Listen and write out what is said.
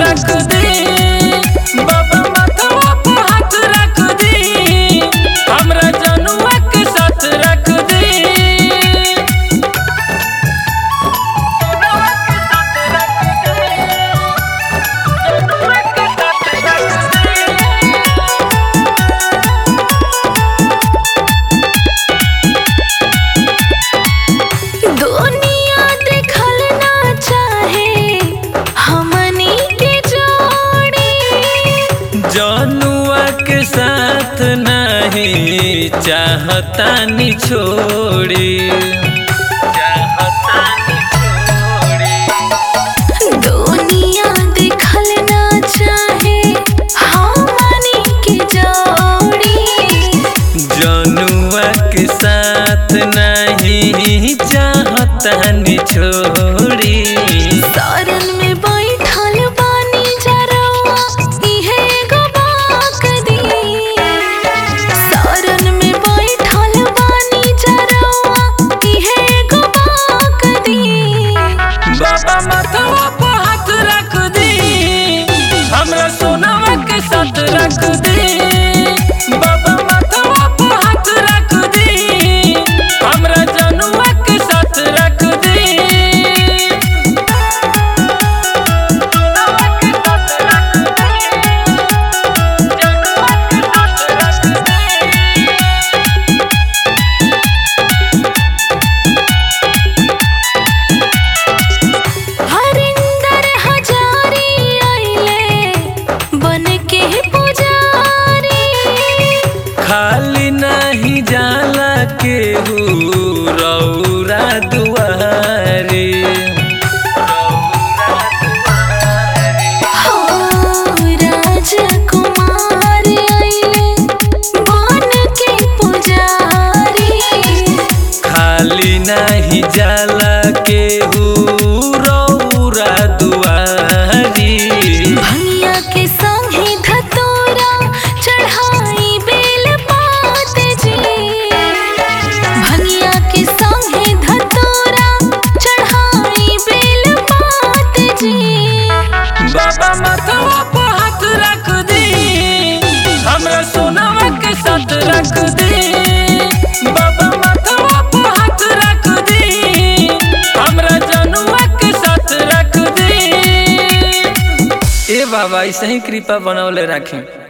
रख दी बाबा माथवा पे हाथ रख दी हमरा जनुआ के साथ रख दी जनुआ के साथ रख दी जनुआ के साथ रख दी दुनिया देखल ना चाहे हमनी के जोड़ी जनुआ के साथ नहीं चाहता नि छोड़ी चाहता नि छोड़ी दुनिया देखल ना चाहे हमनी के जोड़ी जनुआ के साथ नहीं चाहता नि छोड़ी सारन में बैठल बानी जरवा इहे एगो बाक दी सारन में बैठल बानी जरवा इहे एगो बाक दी बाबा माथवा पे हाथ रख दी हमरा सोनावा के साथ रख दी बाबा माथवा पे हाथ रख दी हमरा जनुआ के साथ रख दी सोनावा के साथ रख दी जनुआ के साथ रख दी हरिंदर हजारी आइले बन के पुजारी खाली नहीं जाला केहू रौरा दुआरे हो राजकुमार आइले बन के पुजारी खाली नहीं जाला केहू रौरा दुआरी भंगिया के संगे धतोरा चढ़ाई बेल पात जी भंगिया के संगे धतोरा चढ़ाई बेल पात जी बाबा माथवा पे हाथ रख दी हमरा सोनावा के साथ रख दी बाबा माथवा पे हाथ रख दी हमरा जनुआ के साथ रख दी ए बाबा ऐसे ही कृपा बनौले रखें